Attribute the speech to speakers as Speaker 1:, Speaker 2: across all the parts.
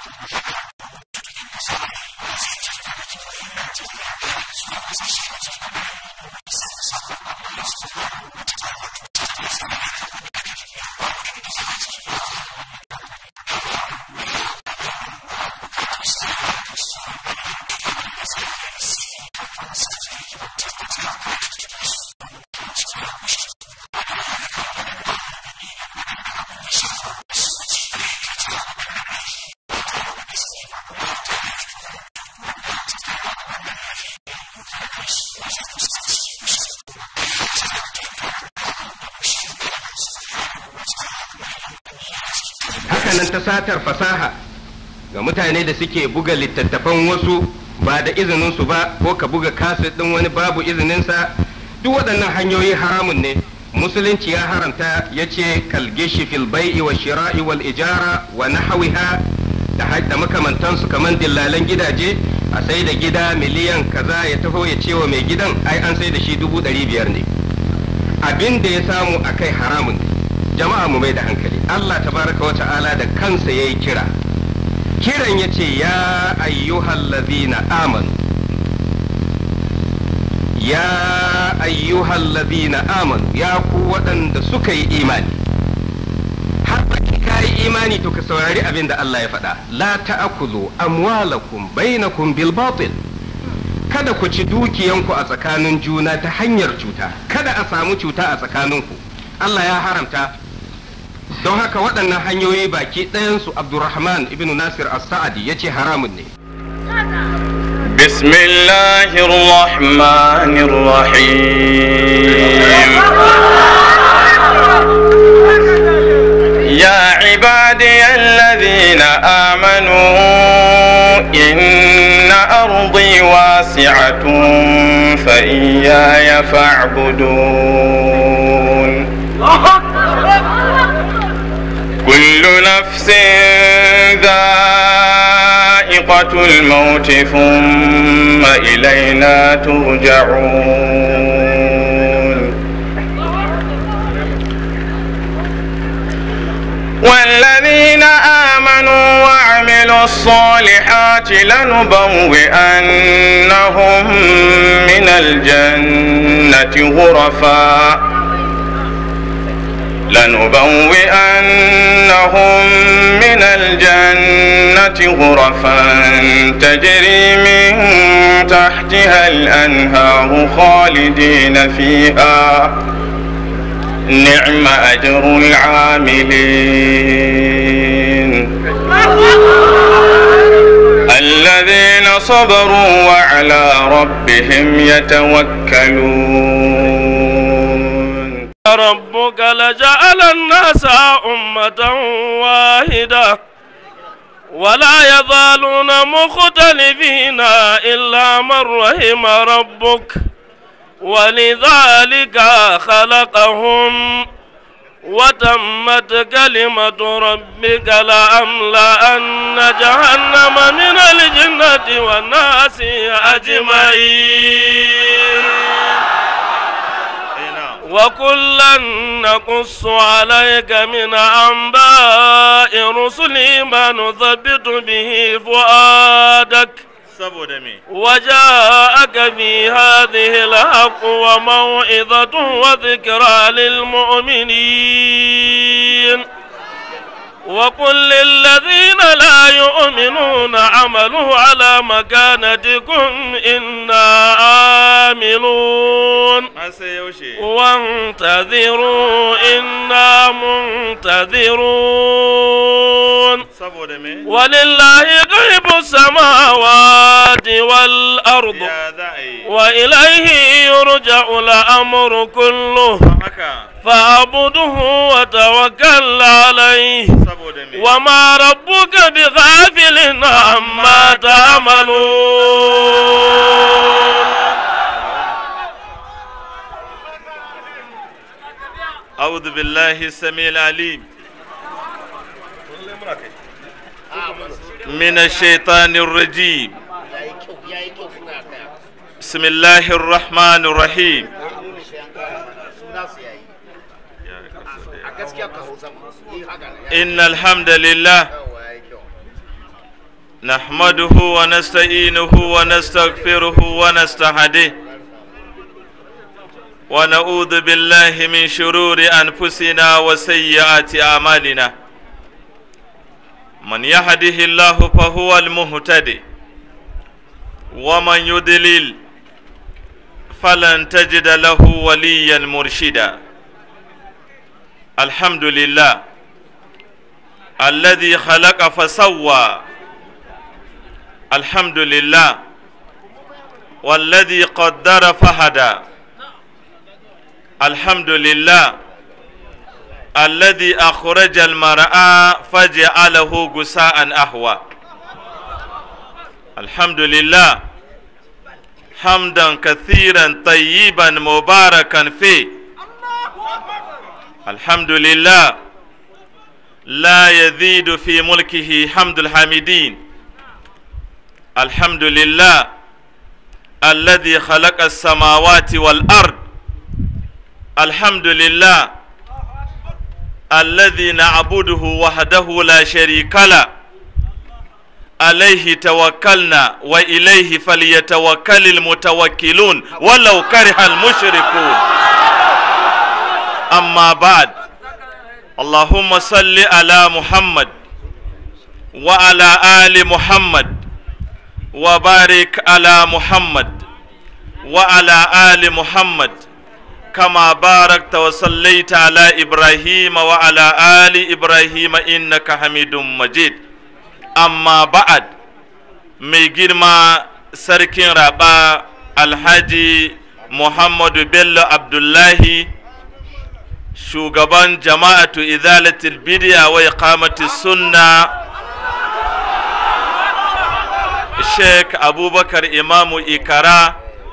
Speaker 1: hakanan ta satar fasaha ga mutane da suke buga littattafan wasu ba da izininsu ba ko ka buga kaset ɗin wani babu izininsa duk waɗannan hanyoyi haramun ne musulunci ya haramta ya ce kalgishi fil bai'i wa shira'i wal ijara wa nahawiha da da makamantansu kamar dillalan gidaje a sai da gida miliyan kaza ya taho ya ce wa mai gidan ai an sai da shi dubu ɗari biyar ne abin da ya samu a kai haramun ne jama'a mu mai da hankali Allah tabaraka wa ta'ala da kansa yayi kira kiran yace ya ayyuhal ladina amanu ya ayyuhal ladina amanu ya ku waɗanda suka yi imani har ka yi imani to ka saurari abin da Allah ya faɗa la ta'kulu amwalakum bainakum bil batil kada ku ci dukiyanku a tsakanin juna ta hanyar cuta kada a samu cuta a tsakaninku Allah ya haramta don haka waɗannan hanyoyi baki ɗayansu abdurrahman ibn nasir as-sa'adi ya ce haramun ne
Speaker 2: بسم الله الرحمن الرحيم يا عبادي الذين آمنوا إن أرضي واسعة فإياي فاعبدون كل نفس ذائقة الموت ثم إلينا ترجعون والذين آمنوا وعملوا الصالحات لنبوئنهم من الجنة غرفاً لنبوئنهم من الجنة غرفا تجري من تحتها الأنهار خالدين فيها نعم أجر العاملين الذين صبروا وعلى ربهم يتوكلون
Speaker 3: ربك لجعل الناس أمة واحدة ولا يزالون مختلفين إلا من رحم ربك ولذلك خلقهم وتمت كلمة ربك لأملأن جهنم من الجنة والناس أجمعين وكلا نقص عليك من أنباء رسل ما نثبت به فؤادك وجاءك في هذه الحق وموعظة وذكرى للمؤمنين وقل للذين لا يؤمنون عملوا على مكانتكم إنا آمنون وانتظروا إنا منتظرون ولله غيب السماوات والأرض وإليه يرجع الأمر كله فاعبده وتوكل عليه وما ربك بغافل عما تعملون
Speaker 4: أعوذ بالله السميع العليم من الشيطان الرجيم بسم الله الرحمن الرحيم إن الحمد لله نحمده ونستعينه ونستغفره ونستهديه ونعوذ بالله من شرور أنفسنا وسيئات أعمالنا من يهده الله فهو المهتدي ومن يضلل فلن تجد له وليا مرشدا الحمد لله الذي خلق فسوى الحمد لله والذي قدر فهدى الحمد لله الذي أخرج المرأة فجعله غساء أهوى الحمد لله حمدا كثيرا طيبا مباركا فيه الحمد لله لا يزيد في ملكه حمد الحامدين الحمد لله الذي خلق السماوات والأرض الحمد لله الذي نعبده وحده لا شريك له عليه توكلنا وإليه فليتوكل المتوكلون ولو كره المشركون أما بعد اللهم صل على محمد وعلى آل محمد وبارك على محمد وعلى آل محمد كما باركت وصليت على إبراهيم وعلى آل إبراهيم إنك حميد مجيد أما بعد mai girma sarkin raba alhaji muhammadu bello abdullahi shugaban jama'atu izalatul bidiya wa iqamati sunna sheik abubakar imamu ikara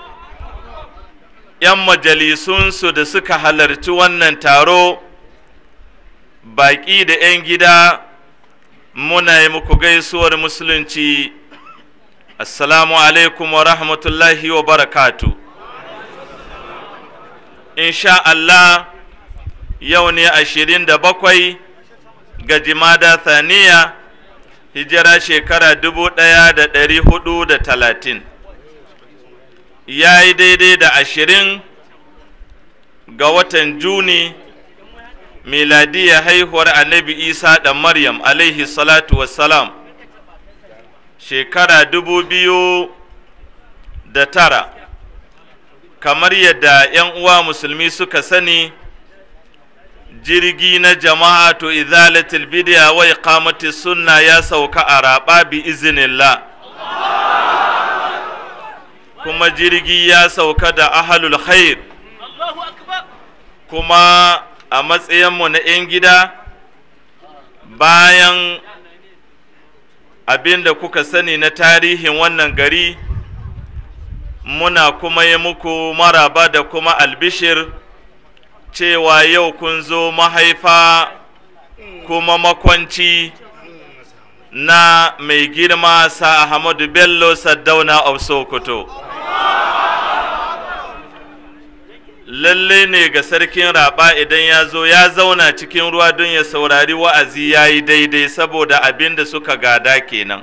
Speaker 4: yan majalisunsu da suka halarci wannan taro baƙi da 'yan gida muna yi muku gaisuwar musulunci assalamu alaikum wa rahmatullahi wa barakatu insha Allah yau ne ashirin da bakwai ga jimada thaniya hijira shekara dubu ɗaya da ɗari hudu da talatin ya yi daidai da ashirin ga watan juni miladiya haihuwar annabi isa da maryam alaihi salatu wassalam shekara dubu biyu da tara kamar yadda 'yan uwa musulmi suka sani jirgi na jama'atu izalatul bid'a wa iqamati sunna ya sauka a raba bi iznillah kuma jirgi ya sauka da ahlul khair kuma a matsayinmu na 'yan gida bayan abin da kuka sani na tarihin wannan gari muna kuma yi muku maraba da kuma albishir cewa yau kun zo mahaifa kuma makwanci na mai girma sa Ahmadu Bello Saddauna of Sokoto. Lalle ne ga sarkin raba idan ya zo ya zauna cikin ruwa don ya saurari wa'azi ya yi daidai saboda abin da suka gada kenan.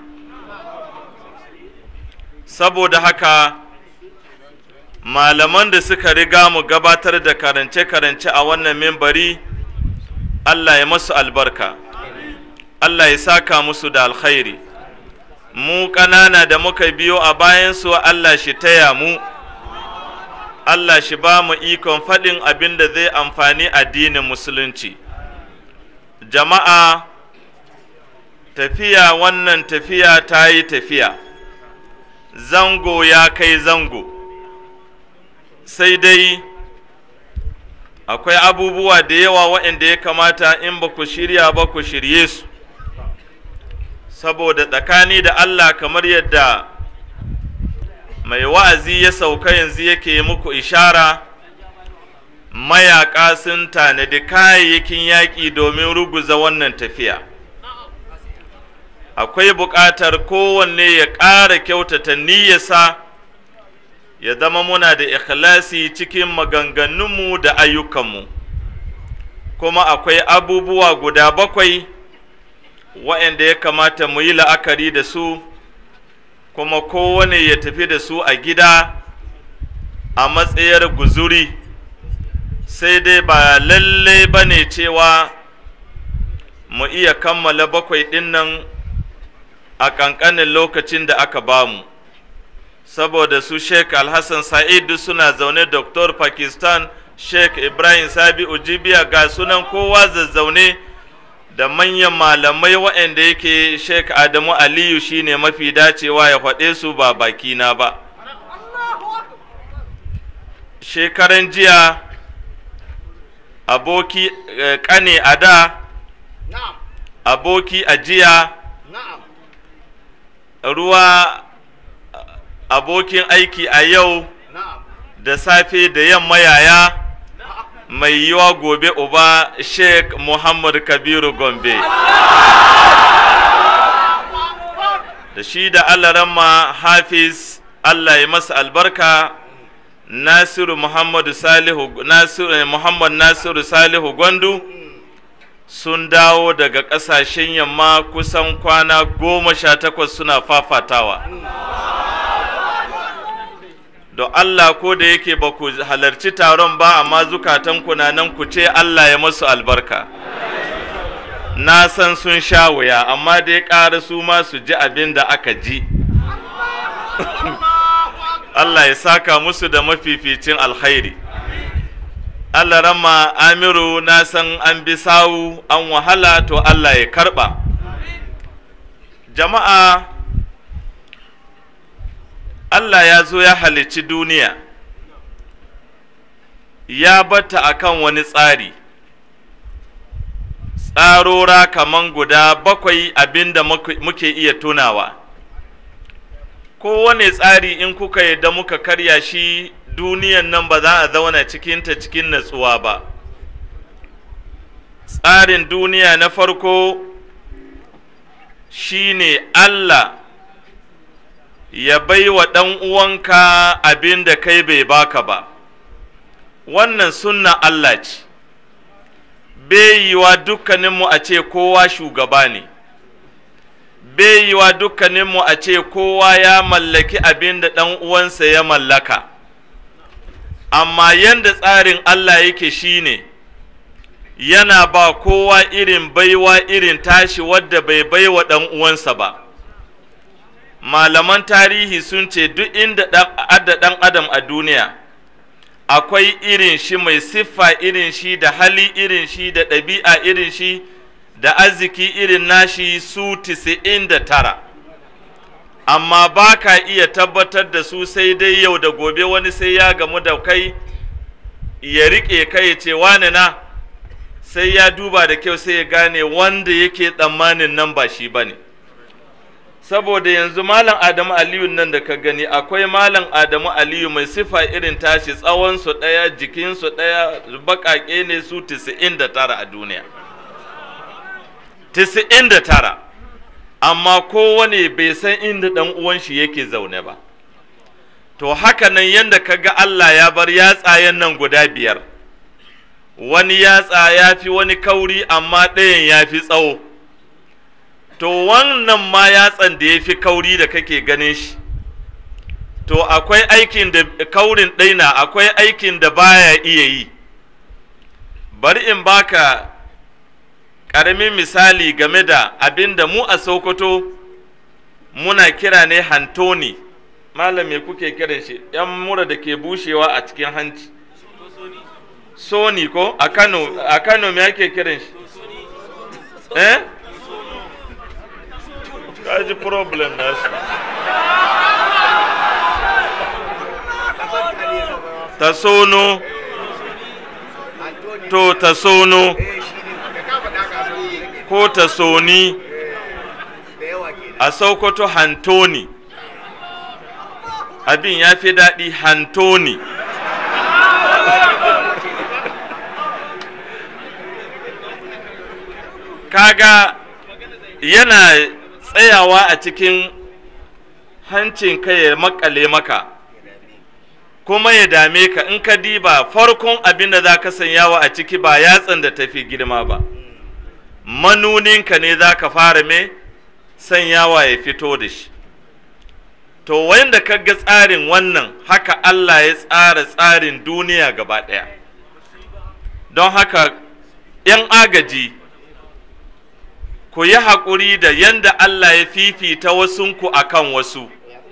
Speaker 4: Saboda haka malaman da suka riga mu gabatar da karance-karance a wannan mimbari Allah ya masu albarka Allah ya saka musu da alkhairi mu ƙanana da muka biyo a bayansu Allah shi taya mu Allah shi ba mu ikon faɗin abin da zai amfani addinin musulunci jama'a tafiya wannan tafiya ta yi tafiya zango ya kai zango sai dai akwai abubuwa da yawa waɗanda ya kamata in ba ku shirya ba ku shirye su saboda tsakani da Allah kamar yadda mai wa'azi ya sauka yanzu yake muku ishara mayaƙa sun tanadi kayayyakin yaƙi domin ruguza wannan tafiya akwai buƙatar kowanne ya ƙara kyautata niyyarsa ya zama muna da ikhlasi cikin maganganunmu da ayyukanmu kuma akwai abubuwa guda bakwai waɗanda ya kamata mu yi la'akari da su kuma kowane ya tafi da su a gida a matsayar guzuri sai dai ba lalle ba ne cewa mu iya kammala bakwai ɗin nan a ƙanƙanin lokacin da aka bamu saboda su sheik alhassan sa'idu suna zaune doktor pakistan sheik ibrahim sabi ujibiya ga sunan kowa zazzaune da manyan malamai waɗanda yake sheik adamu aliyu shine mafi dacewa ya faɗe su ba bakina ba shekaran jiya aboki eh, ƙane a da aboki a jiya ruwa abokin aiki a yau da safe da yamma yaya mai yiwa gobe uba sheikh muhammad kabiru gombe da shi da allaramma hafiz allah ya masa albarka nasiru muhammadu salihu nasiru eh, muhammad nasiru salihu gwandu sun dawo daga ƙasashen yamma kusan kwana goma sha takwas suna fafatawa don Allah ko da yake ba ku halarci taron ba amma zukatan na nan ku ce Allah ya masu albarka na san sun sha wuya amma dai ƙara su ma su ji abin da aka ji Allah ya saka musu da mafificin alkhairi Allah rama Amiru na san an bi sawu an wahala to Allah ya karɓa jama'a Allah ya zo ya halicci duniya ya bata akan wani tsari tsarora kaman guda bakwai abinda muke iya tunawa kowane tsari in kuka yadda muka karya shi duniyan nan ba za a zauna cikinta cikin natsuwa ba tsarin duniya na farko shine Allah ya bai wa ɗan uwanka abin da kai bai baka ba wannan sunna Allah ce bai yiwa dukkaninmu a ce kowa shugaba ne bai yiwa dukkaninmu a ce kowa ya mallaki abin da ɗan uwansa ya mallaka amma yanda tsarin Allah yake shine yana ba kowa irin baiwa irin tashi wadda bai baiwa ɗan uwansa ba malaman tarihi sun ce duk inda adda ɗan adam a duniya akwai irin shi mai siffa irin shi da hali irin shi da ɗabi'a irin shi da arziki irin nashi su tisa'in da tara amma ba ka iya tabbatar da su sai dai yau da gobe wani sai ya gamu da kai ya riƙe kai ya ce wane na sai ya duba da kyau sai ya gane wanda yake tsammanin nan ba shi ba ne saboda yanzu malam adamu aliyu nan da ka gani akwai malam adamu aliyu mai sifa irin tashi tsawonsu ɗaya jikinsu ɗaya baƙaƙe ne su 99 a duniya 99 amma kowane bai san inda ɗan uwan shi yake zaune ba to haka nan yadda ka ga allah ya bar yatsayen nan guda biyar wani yatsa ya fi wani kauri amma ɗayan ya fi tsawo to wannan ma yatsan da ya fi kauri da kake ganin shi to akwai aikin da kaurin ɗaina akwai aikin da baya iya yi bari in baka ƙaramin misali game da abin da mu a sokoto muna kira ne hantoni malam me kuke kiran shi yan mura da ke bushewa a cikin hanci soni ko a kano a kano me ake kiran shi eh kaji problem na su ta sono to ta sono ko ta soni a sokoto hantoni abin ya fi daɗi hantoni kaga yana tsayawa a cikin hancin ka ya makale maka kuma ya dame ka in ka diba farkon abin da za ka sanyawa a ciki ba yatsan da tafi girma ba manuninka ne za ka fara me sanyawa ya fito da shi to wanda kaga tsarin wannan haka Allah ya tsara tsarin duniya gaba ɗaya don haka 'yan agaji ku yi haƙuri da yanda Allah ya fifita wasunku a kan wasu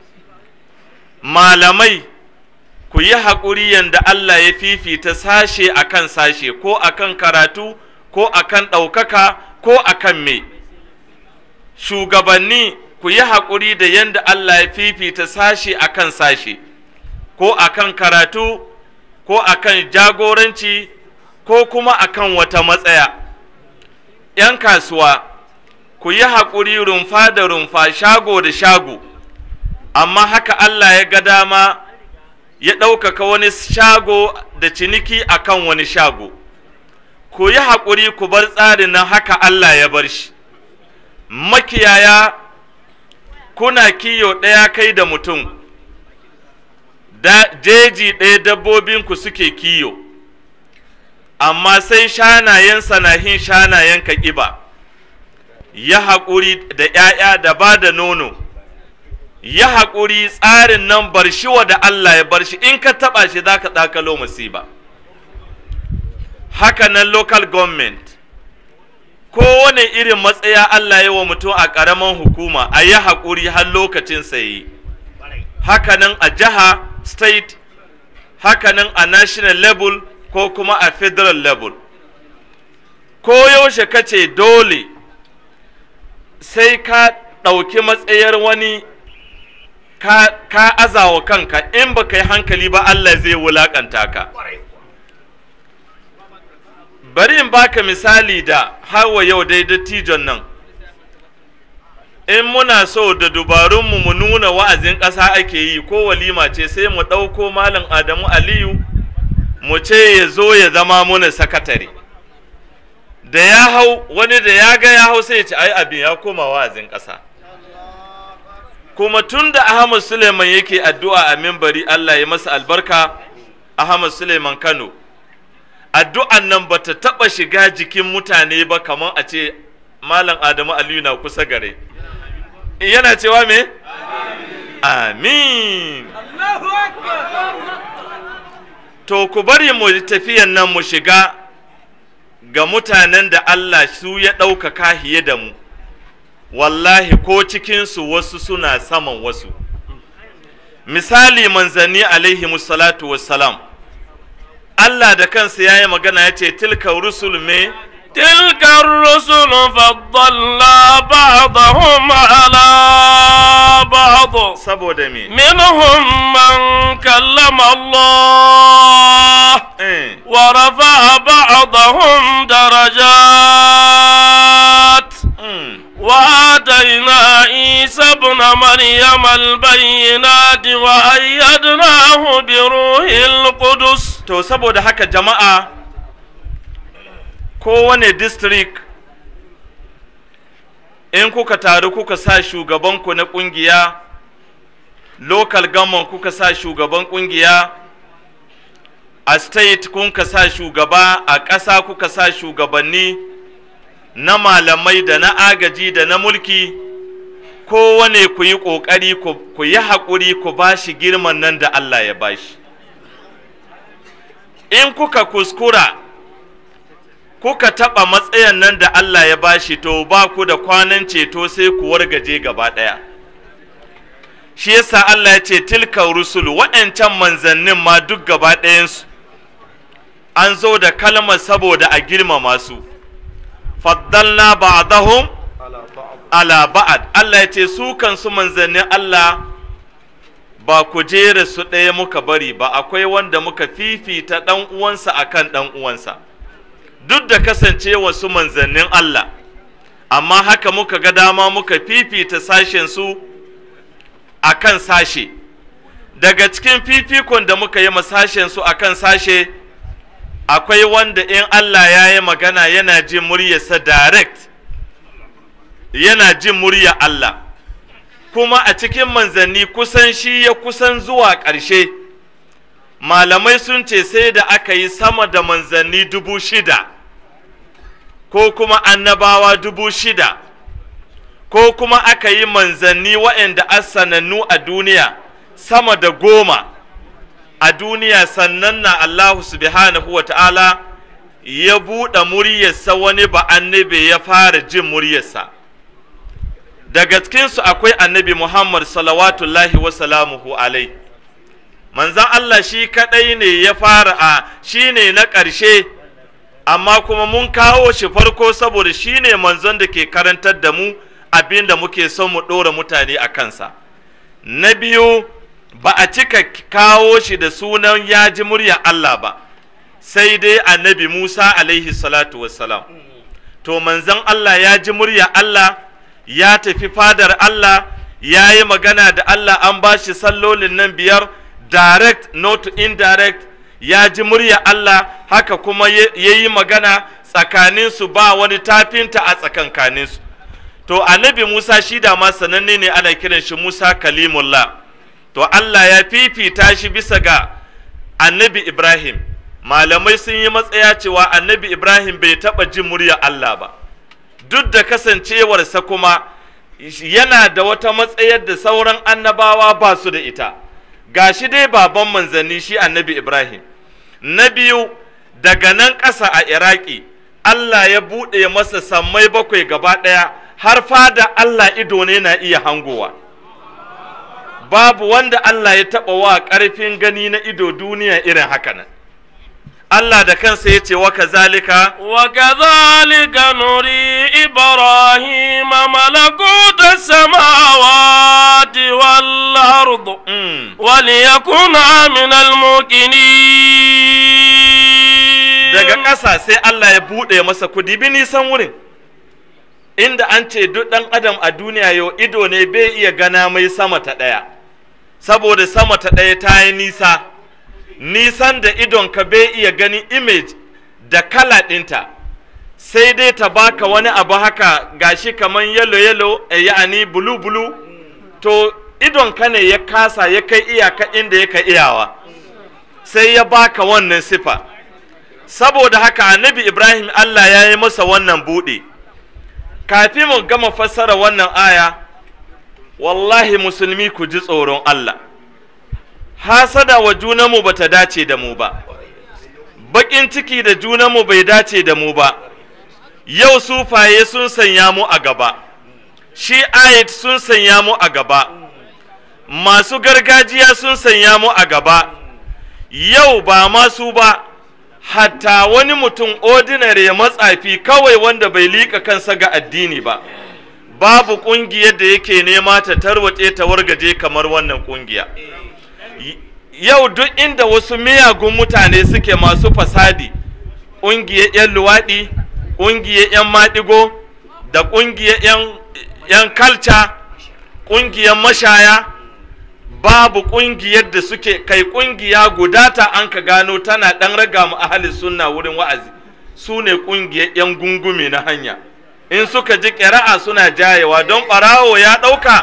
Speaker 4: malamai ku yi haƙuri yanda Allah ya fifita sashe a kan sashe ko a kan karatu ko a kan ɗaukaka ko a kan me shugabanni ku yi haƙuri da yanda Allah ya fifita sashe a kan sashe ko a kan karatu ko a kan jagoranci ko kuma a kan wata matsaya ‘yan kasuwa ku yi haƙuri rumfa da rumfa shago da shago amma haka Allah ya ga dama ya ɗaukaka wani shago da ciniki akan wani shago ku yi haƙuri ku bar tsarin nan haka Allah ya bar shi makiyaya kuna kiyo ɗaya kai da mutum da jeji ɗaya dabbobinku suke kiyo amma sai shanayensa na hin shanayen ka ƙiba ya haƙuri da ‘ya'ya da ba da nono ya haƙuri tsarin nan bar shi wa da Allah ya bar shi in ka taɓa shi za ka ɗakalo musiba haka nan local government kowane irin matsaya Allah ya wa mutum a ƙaramin hukuma a yi haƙuri har lokacin sayi haka nan a jiha state haka nan a national level ko kuma a federal level ko yaushe ka ce dole sai ka ɗauki matsayar wani ka, ka azawa kanka in baka yi hankali ba Allah zai wulaƙanta ka bari in baka misali da hawa yau dai dattijon nan in muna so da dubarunmu mu nuna wa'azin ƙasa ake yi ko walima ce sai mu ɗauko malam adamu aliyu mu ce ya zo ya zama muna sakatare da ya hau wani da ya ga ya hau sai ya ce ai abin ya koma wa'azin ƙasa kuma tun da ahmad suleiman yake addu'a a mimbari allah ya masa albarka ahmad suleiman kano addu'an nan ba ta taɓa shiga jikin mutane ba kamar a ce malam adamu aliyu na kusa gare yana cewa me amin to ku bari mu tafiyan nan mu shiga ga mutanen da Allah su ya ɗaukaka hiye da mu wallahi ko cikinsu wasu suna saman wasu misali manzanni alaihi salatu wassalam Allah da kansa ya yi magana ya ce tilka rusul me
Speaker 3: تلك الرسل فضلنا بعضهم على بعض
Speaker 4: saboda me
Speaker 3: منهم من كلم الله
Speaker 4: eh.
Speaker 3: ورفع بعضهم درجات
Speaker 4: mm.
Speaker 3: وآتينا عيسى ابن مريم البينات وأيدناه بروح القدس
Speaker 4: to saboda haka jama'a kowane district in kuka taru kuka sa shugabanku na kungiya local government kuka sa shugaban kungiya a state kuka sa shugaba a ƙasa kuka sa shugabanni na malamai da na agaji da na mulki kowane ku yi ƙoƙari ku yi haƙuri ku ba shi girman nan da Allah ya ba shi in kuka kuskura kuka taɓa matsayin nan da Allah ya bashi to ba ku da kwanan ceto sai ku wargaje gaba ɗaya shi yasa Allah ya ce tilka rusulu waɗancan manzannin ma duk gaba ɗayansu an zo da kalmar saboda a girmama su faddalna ba'dahum ala ba'ad Allah ya ce su kansu manzannin Allah ba ku jera su ɗaya muka bari ba akwai wanda muka fifita ɗan uwansa akan ɗan uwansa duk da kasancewa su manzannin Allah amma haka muka ga dama muka fifita sashen su akan sashe daga cikin fifikon da muka yi sashen su akan sashe akwai wanda in Allah ya yi magana yana jin muryarsa direct yana jin murya Allah kuma a cikin manzanni kusan shi ya kusan zuwa ƙarshe malamai sun ce sai da aka yi sama da manzanni dubu shida ko kuma annabawa dubu shida ko kuma aka yi manzanni waɗanda asanannu a duniya sama da goma a duniya sannan na Allahu subhanahu wa ta'ala ya buɗe muryarsa wani ba annabi ya fara jin muryarsa daga cikinsu akwai annabi Muhammad salawatullahi wa salamuhu alai manzan Allah shi kaɗai ne ya fara a shi ne na ƙarshe amma kuma mun kawo shi farko saboda shi ne manzon da ke karantar da mu abin da muke son mu ɗora mutane a kansa na biyu ba a cika kawo shi da sunan ya ji murya Allah ba sai dai annabi Musa alaihi salatu wassalam to manzon Allah ya ji murya Allah ya tafi fadar Allah ya yi magana da Allah an ba shi sallolin nan biyar direct not indirect ya ji murya Allah haka kuma ya yi magana tsakaninsu ba wani tafinta a tsakankaninsu to annabi Musa shi da ma sananne ne ana kiran shi Musa kalimullah to Allah ya fifita shi bisa ga annabi Ibrahim malamai sun yi matsaya cewa annabi Ibrahim bai taɓa jin murya Allah ba duk da kasancewarsa kuma yana da wata matsayar da sauran annabawa ba su da ita gashi dai baban manzanni shi annabi Ibrahim na biyu daga nan ƙasa a Iraki Allah ya buɗe masa sammai bakwai gaba ɗaya har fada Allah ido ne na iya hangowa babu wanda Allah ya taɓa wa ƙarfin gani na ido duniya irin haka nan Allah da kansa ya ce wa kazalika
Speaker 3: وكذلك نري إبراهيم ملكوت السماوات والأرض
Speaker 4: mm,
Speaker 3: وليكن من الموقنين
Speaker 4: daga ƙasa sai Allah ya buɗe masa kudi bi nisan wurin inda an ce duk ɗan adam a duniya yau ido ne bai iya gana mai sama ta ɗaya saboda sama ta ɗaya ta yi nisa nisan da idonka bai iya ganin image da kala ɗinta sai dai ta baka wani abu haka gashi kamar yalo yalo ya'ani bulu bulu to idonka ne ya kasa ya kai iyaka inda ya ka iyawa sai ya baka wannan sifa saboda haka annabi ibrahim allah ya yi masa wannan buɗe kafin mu gama fassara wannan aya wallahi musulmi ku ji tsoron allah hasada wa junanmu ba ta dace da mu ba baƙin ciki da junanmu bai dace da mu ba yau sufaye sun sanya mu a gaba shi ayat sun sanya mu a gaba masu gargajiya sun sanya mu a gaba yau ba masu ba hatta wani mutum ordinary matsafi kawai wanda bai liƙa kansa ga addini ba babu ƙungiyar da yake nema ta tarwatse ta wargaje kamar wannan ƙungiya Y- yau duk inda wasu miyagun mutane suke masu fasadi ƙungiyar 'yan luwaɗi ƙungiyar 'yan maɗigo da ƙungiyar 'yan- 'yan kalca ƙungiyar mashaya babu ƙungiyar da suke kai ƙungiya guda ta an ka gano tana ɗan raga mu ahalin sunna wurin wa'azi su ne ƙungiyar 'yan gungume na hanya in suka ji ƙira'a suna jayewa don ɓarawo ya ɗauka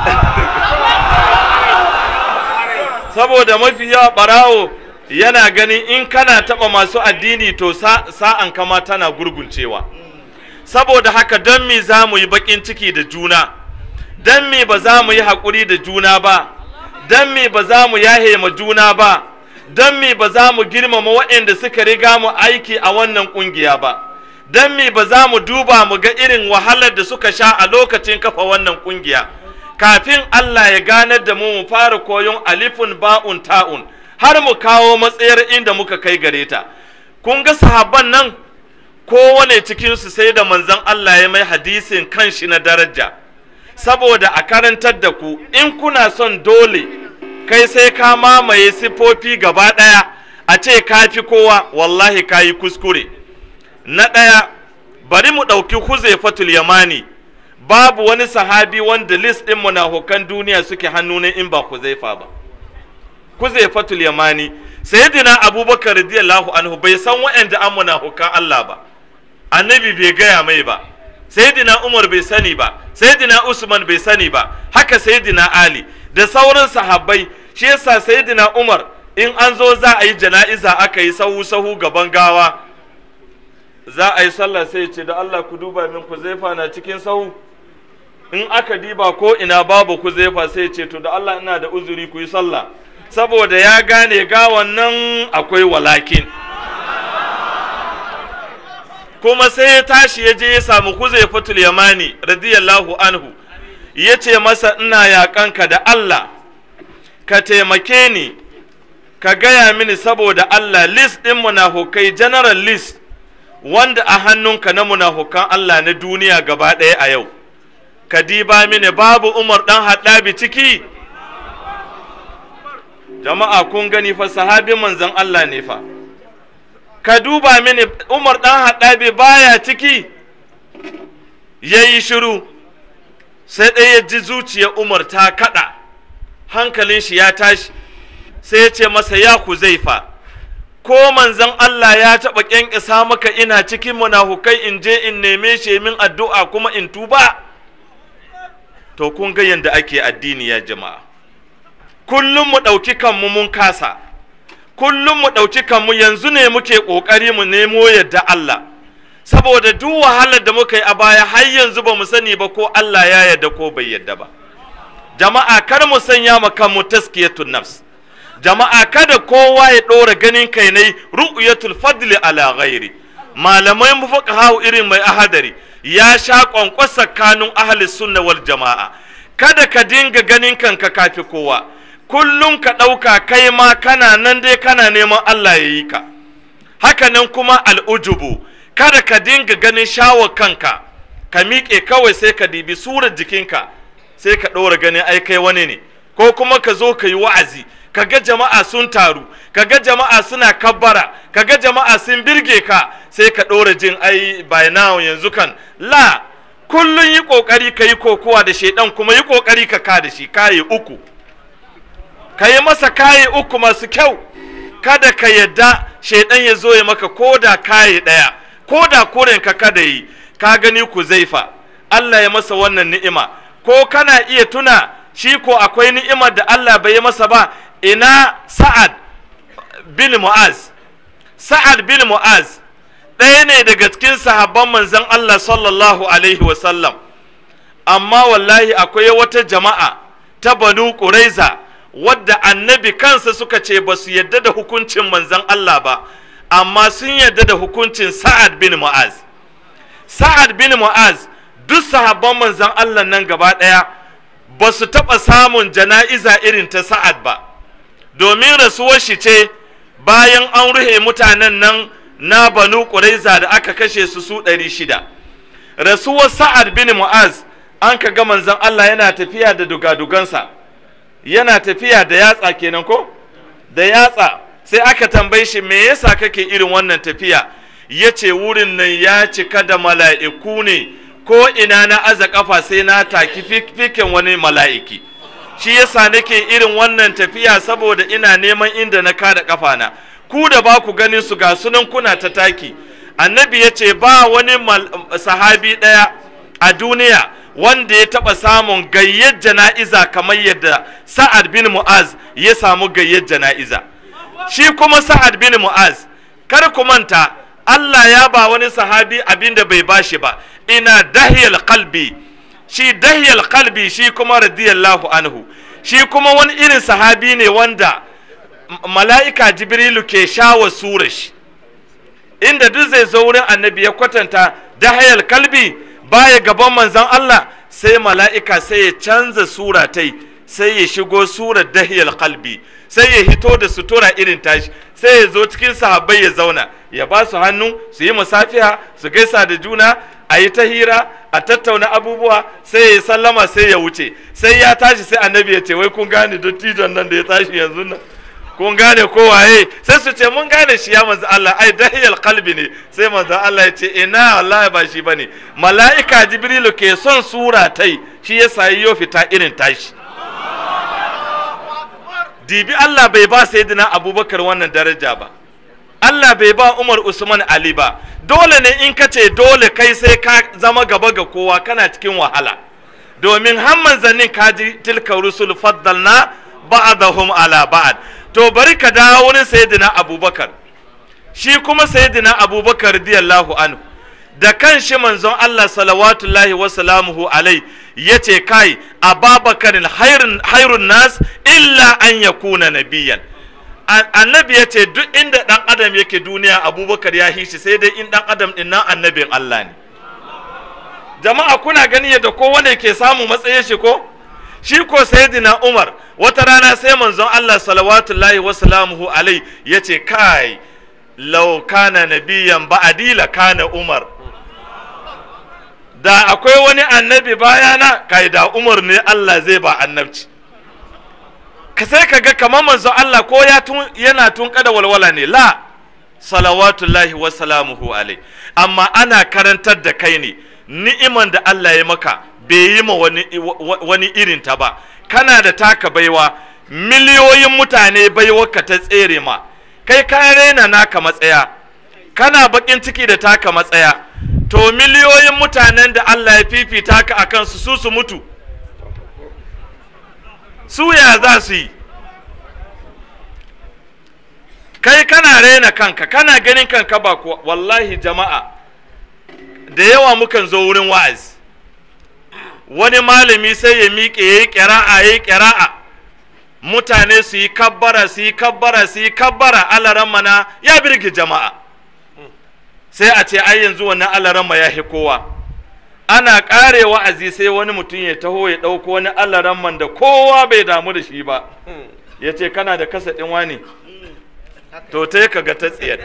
Speaker 4: saboda mafi yawa ɓarawo yana ganin in kana taɓa masu addini to sa- sa'an kama tana gurguncewa saboda haka don me za mu yi baƙin ciki da juna don me ba za mu yi haƙuri da juna ba don me ba za mu yahe ma juna ba don me ba za mu girmama waɗanda suka riga mu aiki a wannan ƙungiya ba don me ba za mu duba mu ga irin wahalar da suka sha a lokacin kafa wannan ƙungiya kafin Allah ya ganar da mu mu fara koyon alifun ba'un ta'un har mu kawo matsayar inda muka kai gare ta kun ga sahabban nan kowane cikinsu sai da manzon Allah ya mai hadisin kanshi na daraja saboda a karantar da ku in kuna son dole kai sai ka mamaye siffofi gaba ɗaya a ce ka fi kowa wallahi ka yi kuskure na ɗaya bari mu ɗauki huzaifatul yamani babu wani sahabi wanda list ɗin munafukan duniya suke hannu ne in ba huzaifa ba huzaifatul yamani sayyidina abubakar radiyallahu anhu bai san wa'anda an munafukan Allah ba annabi bai gaya mai ba sayyidina umar bai sani ba sayyidina usman bai sani ba haka sayyidina ali da sauran sahabbai shi yasa sayyidina umar in an zo za a yi jana'iza aka yi sahu sahu gaban gawa za a yi sallah sai ya ce da Allah ku duba min ku zaifa na cikin sahu in aka diba ko ina babu Huzaifa sai ce to da Allah ina da uzuri ku yi sallah saboda ya gane gawan nan akwai walakin kuma sai ya tashi ya je ya samu Huzaifatul Yamani radiyallahu anhu ya ce masa ina yaƙanka da Allah ka taimake ni ka gaya mini saboda Allah list ɗin munafukai general list wanda a hannunka na munafukan Allah na duniya gaba ɗaya a yau ka diba mini babu Umar ɗan haɗabi ciki jama'a kun gani fa sahabin manzon Allah ne fa ka duba mini Umar ɗan haɗabi baya ciki ya yi shiru sai ɗaya ya ji zuciyar Umar ta kaɗa hankalin shi ya tashi sai ya ce masa ya ku zaifa ko manzon Allah ya taɓa ƙyanƙyasa maka ina cikin munafukai in je in neme shi min addu'a kuma in tuba to kun ga yadda ake addini ya jama'a kullum mu ɗauki kanmu mun kasa kullum mu ɗauki kanmu yanzu ne muke ƙoƙari mu nemo yadda Allah saboda duk wahalar da muka yi a baya har yanzu ba mu sani ba ko Allah ya yarda ko bai yarda ba jama'a kar mu sanya ma kanmu taskiyatun nafs jama'a kada kowa ya ɗora ganin kai ne ru'yatul fadli ala ghairi malamai mufuqaha irin mai ahadari ya sha kwankwasa kanun ahli sunna wal jama'a kada ka dinga ganin kanka kafi kowa kullum ka ɗauka kai ma kana nan dai kana neman Allah ya yi ka haka nan kuma al'ujubu kada ka dinga ganin shawar kanka ka miƙe kawai sai ka dibi surar jikinka sai ka ɗora ganin ai kai wani ne ko kuma ka zo ka yi wa'azi ka ga jama'a sun taru ka ga jama'a suna kabbara ka ga jama'a sun birge ka sai ka ɗora jin ai by now yanzu kan la kullum yi ƙoƙari ka yi kokowa da shaidan kuma yi ƙoƙari ka ka da shi kayi uku ka yi masa kayi uku masu kyau kada ka yadda shaidan ya zo ya maka ko da kayi ɗaya ko da ka kada yi ka gani ku zaifa Allah ya masa wannan ni'ima ko kana iya tuna shi ko akwai ni'imar da Allah bai yi masa ba ina sa'ad bin mu'az sa'ad bin mu'az ɗaya ne daga cikin sahabban manzon Allah sallallahu alaihi wasallam amma wallahi akwai wata jama'a ta banu ƙuraiza wadda annabi kansa suka ce ba su yadda da hukuncin manzon Allah ba amma sun yadda da hukuncin sa'ad bin mu'az sa'ad bin mu'az duk sahabban manzon Allah nan gaba ɗaya ba su taɓa samun jana'iza irin ta sa'ad ba domin rasuwar shi ce bayan an ruhe mutanen nan na banu ƙuraiza da aka kashe su su ɗari shida rasuwar sa'ad bin mu'az an ka ga manzon Allah yana tafiya da dugadugansa yana tafiya da yatsa kenan ko da yatsa sai aka tambaye shi me yasa kake irin wannan tafiya ya ce wurin nan ya cika da mala'iku ne ko ina na aza kafa sai na taki fikin wani mala'iki shi yasa nake irin wannan tafiya saboda ina neman inda na kada kafana ku da ba ku ganin su ga sunan kuna ta taki annabi ya ce ba wani sahabi ɗaya a duniya wanda ya taɓa samun gayyar jana'iza kamar yadda sa'ad bin mu'az ya samu gayyar jana'iza shi kuma sa'ad bin mu'az kar ku manta Allah ya ba wani sahabi abin da bai bashi ba ina dahiyal qalbi shi dahiyal qalbi shi kuma radiyallahu anhu shi kuma wani irin sahabi ne wanda mala'ika jibrilu ke shawa sura shi inda duk zai zo wurin annabi ya kwatanta dahiyal kalbi baya gaban manzon Allah sai mala'ika sai ya canza sura tai sai ya shigo surar dahiyal kalbi sai ya hito da sutura irin tashi sai ya zo cikin sahabbai ya zauna ya ba su hannu su yi musafiha su gaisa da juna a yi ta hira a tattauna abubuwa sai ya sallama sai ya wuce sai ya tashi sai annabi ya ce wai kun gane dattijon nan da ya tashi yanzu nan kun gane ko waye sai su ce mun gane shi ya manzo Allah ai dahiyal qalbi ne sai manzo Allah ya ce ina wallahi ba shi bane mala'ika jibrilu ke son sura tai shi yasa yayyo fita irin tashi dibi Allah bai ba sayyidina Abubakar wannan daraja ba Allah bai ba Umar Usman Ali ba dole ne in ka ce dole kai sai ka zama gaba ga kowa kana cikin wahala domin har manzannin kaji tilka rusul faddalna ba'dahum ala ba'd to bari ka dawo wurin sayyidina Abubakar shi kuma sayyidina Abubakar radiyallahu anhu da kanshi manzon Allah salawatullahi wa salamuhu alai yace kai ababakarin hairun hairun nas illa an yakuna nabiyan An- annabi yace duk inda dan adam yake duniya abubakar ya hishi sai dai in dan adam din nan annabin Allah ne jama'a kuna gani yadda kowane ke samu matsayin shi ko shi ko sayyidina Umar wata rana sai manzon Allah salawatullahi wa salamuhu alai yace kai law kana nabiyan ba'di la kana Umar da akwai wani annabi bayana kai da Umar ne Allah zai ba annabci ka sai ka ga kamar manzon Allah ko ya tun yana tun kada walwala ne la salawatullahi wa salamuhu alai amma ana karantar da kai ne ni'iman da Allah ya maka bai yi ma wani, wa- wani irin ta ba kana da taka baiwa miliyoyin mutane baiwarka ta tsere ma kai ka raina naka matsaya kana bakin ciki da taka matsaya to miliyoyin mutanen da Allah ya fifita ka a kansu su su mutu su ya za su yi kai kana raina kanka kana ganin kanka ba kuwa wallahi jama'a da yawa mukan zo wurin wa'azi wani malami sai ya miƙe ya yi ƙira'a ya yi ƙira'a mutane su yi kabbara su yi kabbara su yi kabbara alaran mana ya birgi jama'a sai a ce ai yanzu wannan alaran ya hi kowa ana ƙare wa'azi sai wani mutum ya taho ya ɗauko wani alaran man da kowa bai damu da shi ba ya ce kana da kasa ɗin wani to ta ka ga ta tsiyar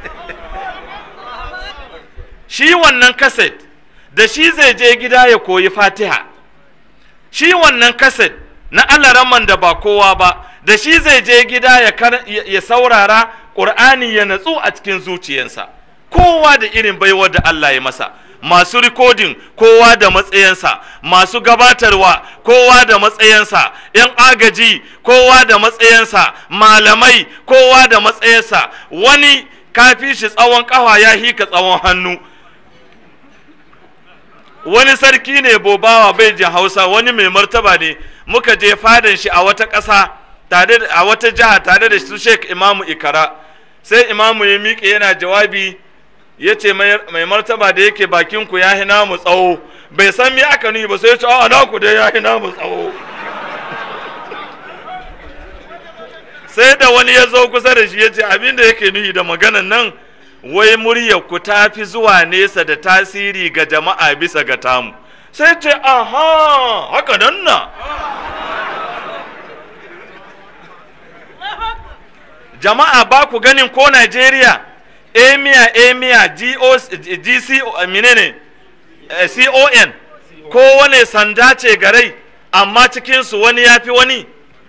Speaker 4: shi wannan kaset da shi zai je gida ya koyi fatiha shi wannan kaset na alaraman da ba kowa ba da shi zai je gida ya, kar- ya ya saurara ƙur'ani ya natsu a cikin zuciyarsa kowa da irin baiwar da Allah ya masa masu rikodin kowa da matsayinsa masu gabatarwa kowa da matsayinsa yan agaji kowa da matsayinsa malamai kowa da matsayinsa wani kafi shi tsawon ƙafa ya hika tsawon hannu wani sarki ne bobawa bai jin hausa wani mai martaba ne muka je fadan shi a wata ƙasa tare da- a wata jiha tare da su sheik imamu ikara sai imamu ya miƙe yana jawabi ya ce mai mai martaba da yake bakin ku ya hina mu tsawo bai san me aka nuyi ba sai ya ce a naku dai ya hina mu tsawo sai da wani ya zo kusa da shi ya ce abin da yake nuyi da maganan nan wai muryar ku ta fi zuwa nesa da tasiri ga jama'a bisa ga tamu sai ce aha haka nan na jama'a ba ku ganin ko Najeriya emia emia gco menene Eh, con ko wane sanda ce garai amma cikinsu wani ya fi wani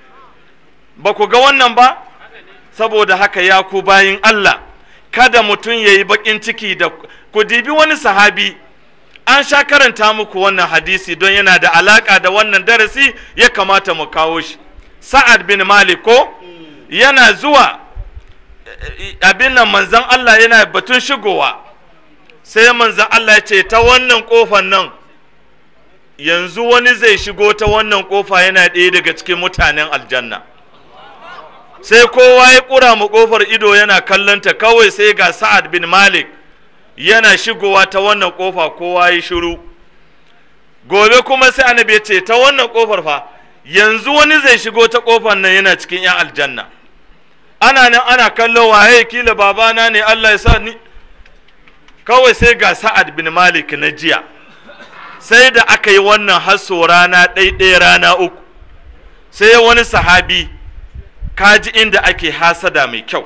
Speaker 4: ba ku ga wannan ba saboda haka ya ku bayin Allah kada mutum ya yi baƙin ciki da ku dibi wani sahabi an sha karanta muku wannan hadisi don yana da alaƙa da wannan darasi ya kamata mu kawo shi sa'ad bin malik ko yana zuwa eh, abin nan manzan Allah yana batun shigowa sai manzan Allah ya ce ta wannan ƙofan nan yanzu wani zai shigo ta wannan ƙofa yana ɗaya daga cikin mutanen aljanna sai kowa ya ƙura mu ƙofar ido yana kallonta kawai sai ga sa'ad bin malik yana shigowa ta wannan ƙofa kowa ya shiru gobe kuma sai annabi ya ce ta wannan ƙofar fa yanzu wani zai shigo ta ƙofar nan yana cikin 'yan aljanna ana nan ana kallo waye kila babana ne Allah ya sa ni kawai sai ga sa'ad bin malik na jiya sai da aka yi wannan hasso rana ɗaiɗaya rana uku sai wani sahabi kaji inda ake hasada mai kyau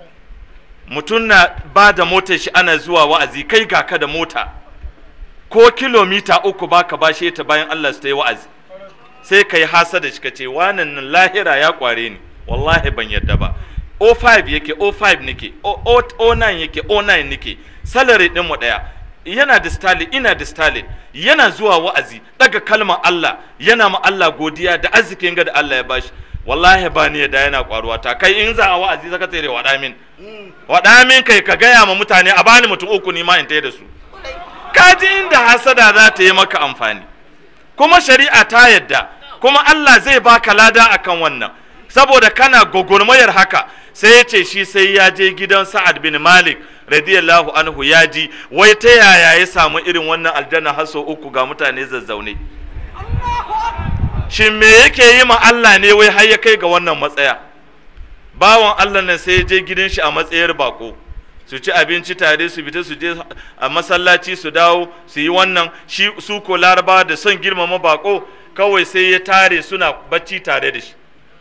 Speaker 4: mutum na ba da motar shi ana zuwa wa'azi kai ga ka da mota ko kilomita uku baka bashe ta bayan Allah su ta yi wa'azi sai ka yi hasada shi ka ce wannan nan lahira ya kware ni wallahi ban yadda ba o5 yake o5 nake O- O- o9 yake o9 nake salary din mu daya yana da stalin ina da stalin yana zuwa wa'azi daga kalmar Allah yana ma Allah godiya da arzikin ga da Allah ya bashi wallahi ba ni da yana kwaruwa ta kai in za a wa'azi zaka tsere wada min wada min kai ka gaya ma mutane a bani mutum uku ni ma in taya da su kaji inda hasada za ta yi maka amfani kuma shari'a ta yadda kuma Allah zai baka lada akan wannan saboda kana gogormayar haka sai ya ce shi sai ya je gidan Sa'ad bin Malik radiyallahu anhu ya ji wai ta yaya ya samu irin wannan aljanna har sau uku ga mutane zazzaune shin me yake yi ma Allah ne wai har ya kai ga wannan matsaya bawan Allah nan sai ya je gidan shi a matsayar bako su ci abinci tare su fita su je a masallaci su dawo su yi wannan shi su ko larabawa da son girmama bako kawai sai ya tare suna bacci tare da shi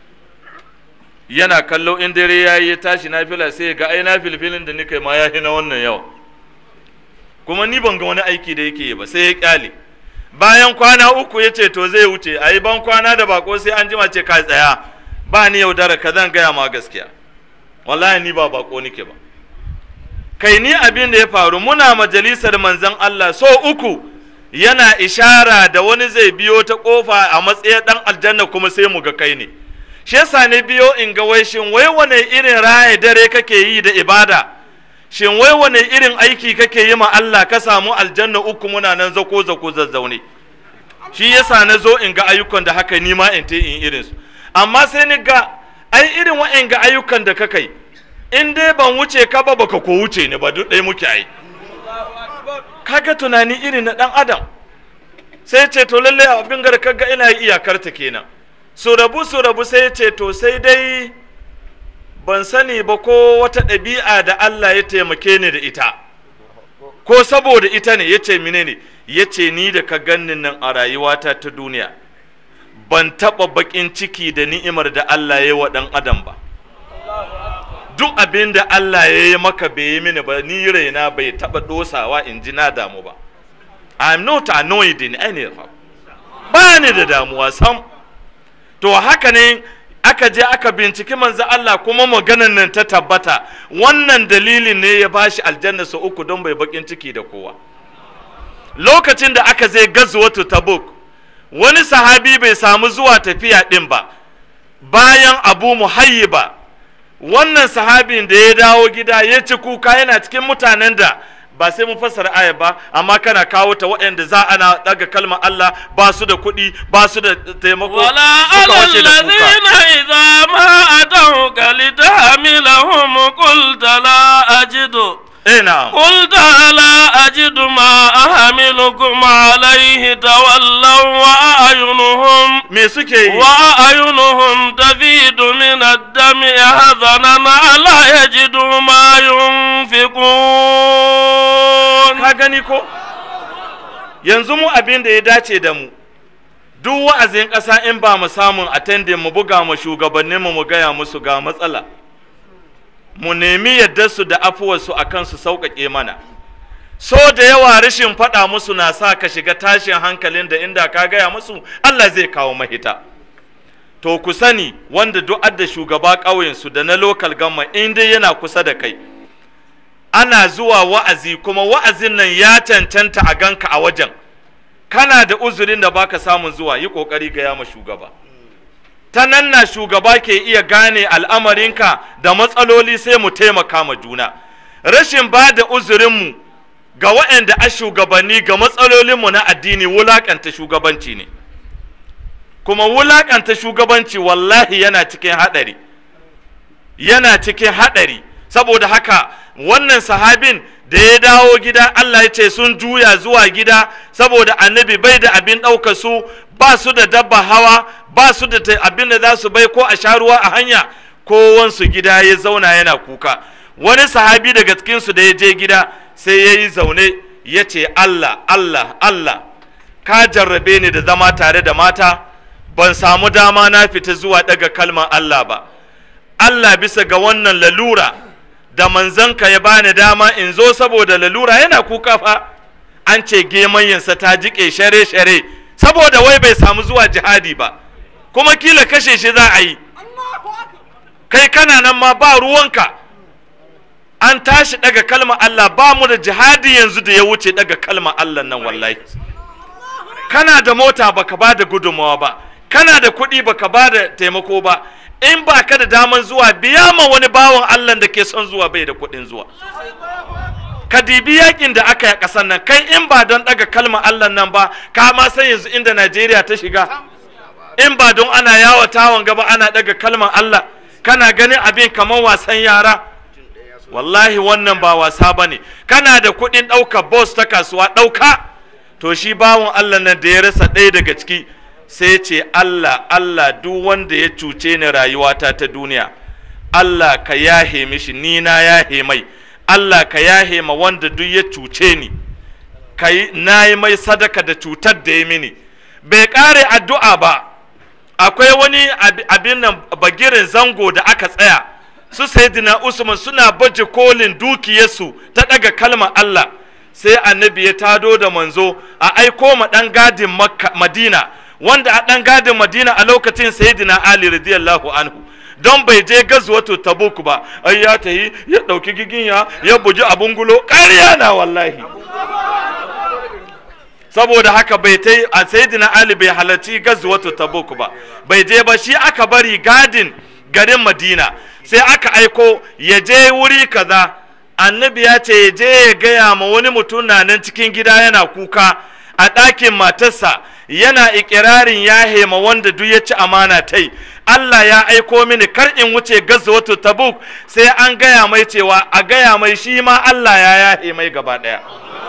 Speaker 4: yana kallo in dare ya yi ya tashi na fila sai ya ga ai na filfilin da nika ma ya na wannan yawa kuma ni ban ga wani aiki da yake yi ba sai ya kyale bayan kwana uku ya ce to zai wuce a yi ban kwana da bako sai an jima ce ka tsaya ba ni yaudara ka zan gaya ma gaskiya wallahi ni ba bako nike ba kai ni abin da ya faru muna majalisar manzon Allah so uku yana ishara da wani zai biyo ta kofa a matsayin dan aljanna kuma sai mu ga kai ne shi yasa ne biyo in ga wai shin wai wane irin raye dare kake yi da ibada shin wai wane irin aiki kake yi ma Allah ka samu aljanna uku muna nan zako zako zazzaune shi yasa na zo in ga ayyukan da haka ni ma in te in irin su amma sai ni ga ai irin wa'in ga ayyukan da ka kai in dai ban wuce ka ba baka ko wuce ni ba duk ɗaya muke ai kaga tunani irin na ɗan adam sai ce to lalle abin gar kaga ina iyakar ta kenan su rabu su rabu sai ce to sai dai ban sani ba ko wata ɗabi'a da Allah ya taimake ni da ita ko saboda ita ne ya ce mine ne ya ce ni da ka gannin nan a rayuwata ta duniya ban taɓa baƙin ciki da ni'imar da Allah ya yi wa ɗan adam ba duk abin da Allah ya yi maka bai yi mini ba ni raina bai taɓa ɗosawa in ji na damu ba I'm not annoyed in any how ba ni da damuwa sam to haka ne aka je aka binciki manzo Allah kuma maganan nan ta tabbata wannan dalilin ne ya bashi aljanna su uku don bai bakin ciki da kowa lokacin da aka zai gazuwatu tabuk wani sahabi bai samu zuwa tafiya din ba bayan abu muhayyiba wannan sahabin da ya dawo gida ya ci kuka yana cikin mutanen da ba sai mun fassara aya ba amma kana kawo ta waɗanda za ana daga kalmar Allah ba su da kuɗi ba su da taimako
Speaker 3: ولا
Speaker 4: suka
Speaker 3: على
Speaker 4: wace da kuka
Speaker 3: الذين إذا ما أتوك لتحملهم قلت لا أجد
Speaker 4: eh na'am
Speaker 3: قلت لا أجد ما أحملكم عليه تولوا وأعينهم
Speaker 4: me suke yi
Speaker 3: وأعينهم تفيد من الدم حزنا لا يجدوا ما ينفقون
Speaker 4: ka gani ko yanzu mu abin da ya dace da mu duk wa'azin ƙasa in ba mu samun attending mu buga mu shugabannin mu mu gaya musu ga matsala mu nemi yadda su da afuwarsu a kan su sauƙaƙe mana so da yawa rashin faɗa musu na sa ka shiga tashin hankalin da inda ka gaya musu Allah zai kawo mahita to ku sani wanda duk adda shugaba ƙauyensu da na local government in dai yana kusa da kai ana zuwa wa'azi kuma wa'azin nan ya cancanta a ganka a wajen kana da uzurin da baka samun zuwa yi kokari ga yama shugaba ta nan na shugaba ke iya gane al'amarinka da matsaloli sai mu taimaka ma juna rashin ba da uzurinmu ga waɗanda a shugabanni ga matsalolinmu na addini wulaƙanta shugabanci ne kuma wulaƙanta shugabanci wallahi yana cikin haɗari yana cikin haɗari saboda haka wannan sahabin da ya dawo gida Allah ya ce sun juya zuwa gida saboda annabi bai da abin ɗauka su ba su da dabba hawa ba su da ta- abin da za su bai ko a sha ruwa a hanya kowansu gida ya zauna yana kuka wani sahabi daga cikinsu da ya je gida sai ya yi zaune ya ce Allah Allah Allah ka jarrabe ni da zama tare da mata ban samu dama na fita zuwa daga kalmar Allah ba Allah bisa ga wannan lalura da manzanka ya bani dama in zo saboda lalura yana kuka fa an ce gemayensa ta jiƙe share-share saboda wai bai samu zuwa jihadi ba kuma kila kashe shi za a yi kai kana nan ma ba ruwanka an tashi daga kalmar Allah ba mu da jihadi yanzu da ya wuce daga kalmar Allah nan wallahi kana da mota baka ba da gudunmawa ba kana da kuɗi baka ba da taimako ba in ba ka da daman zuwa biya ma wani bawan Allah da ke son zuwa bai da kuɗin zuwa ka dibi yakin da aka yi a ƙasar nan kai in ba don ɗaga kalmar Allah nan ba ka ma san yanzu inda Najeriya ta shiga in ba don ana yawatawan gaba ana ɗaga kalmar Allah kana ganin abin kamar wasan yara wallahi wannan ba wasa ba ne kana da kuɗin ɗaukar bus ta kasuwa ɗauka to shi bawan Allah nan da ya rasa ɗaya daga ciki sai ce Allah Allah duk wanda ya cuce ni rayuwata ta duniya Allah ka yahe mishi ni na yahe mai Allah ka yahe ma wanda duk ya cuce ni kai na yi mai sadaka da cutar da ya mini bai ƙare addu'a ba akwai wani ab- abin nan bagirin zango da aka tsaya su sayyidina usman suna baje kolin dukiyarsu ta daga kalmar Allah sai annabi ya tado da manzo a aiko ma dan gadin Makka- madina wanda a dan gadin madina a lokacin sayyidina ali radiyallahu anhu don bai je gazuwatu tabuk ba ai ya tahi ya dauki giginya ya buji abun gulo ƙarya na wallahi saboda haka bai ta a sayyidina ali bai halarci gazuwatu tabuk ba bai je ba shi aka bari gadin garin madina sai aka aiko ya je wuri kaza annabi ya ce ya je ya gaya ma wani mutum na nan cikin gida yana kuka a ɗakin matarsa yana ikirarin ya hema wanda duk ya ci amana tai Allah ya aiko mini kar in wuce gazuwatu tabuk sai an gaya mai cewa a gaya mai shi ma Allah ya yahe mai gaba ɗaya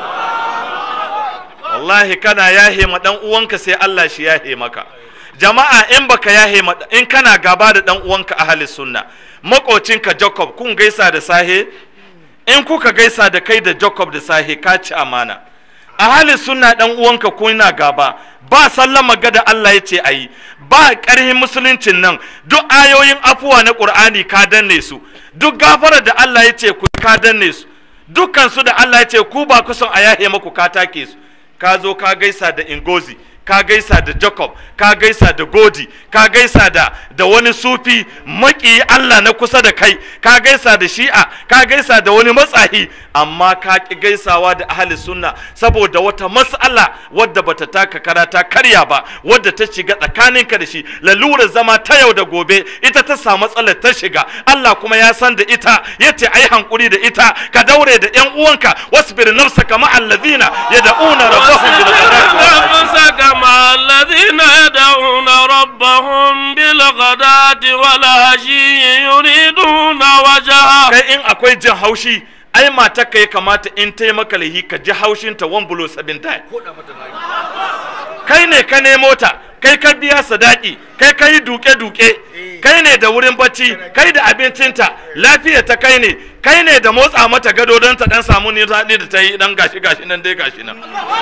Speaker 4: wallahi kana yahe ma dan uwanka sai Allah shi yahe maka jama'a in baka yahe ma in kana gaba da dan uwanka ahli sunna makocinka Jacob kun gaisa da sahe in kuka gaisa da kai da Jacob da sahe ka ci amana ahli sunna dan uwanka kuna gaba ba sallama ga da Allah ya ce ayi ba ƙarhin musuluncin nan duk ayoyin afuwa na Qur'ani ka danne su duk gafara da Allah ya ce ku ka danne su dukkan su da Allah ya ce ku ba ku son a yahe maku ka take su ka zo ka gaisa da ingozi ka gaisa da jacob ka gaisa da godi ka gaisa da da wani sufi maki allah na kusa da kai ka gaisa da shi'a ka gaisa da wani matsahi amma ka ki gaisawa da ahli sunna saboda wata mas'ala wadda bata taka karata karya ba wadda ta shiga tsakaninka da shi lalura zama ta yau da gobe ita ta samu matsalar ta shiga allah kuma ya san da ita yace ai hankuri da ita ka daure da yan uwanka wasbir nafsaka ma'al ladina yad'una rabbahum bil ghadati wal ashi.
Speaker 3: نفسك مع الذين يدعون ربهم بالغداة والعشي يريدون وجهه
Speaker 4: kai in akwai jin haushi ai matarka ya kamata in ta yi maka laihi ka ji haushin ta one below seven time kai ne ka nemo ta kai ka biya sadaki kai ka yi duke-duke kai ne da wurin bacci kai da abincinta lafiya ta kai ne kai ne da motsa mata gado don ta dan samu ni daɗi da ta yi dan gashi gashi nan dai gashi nan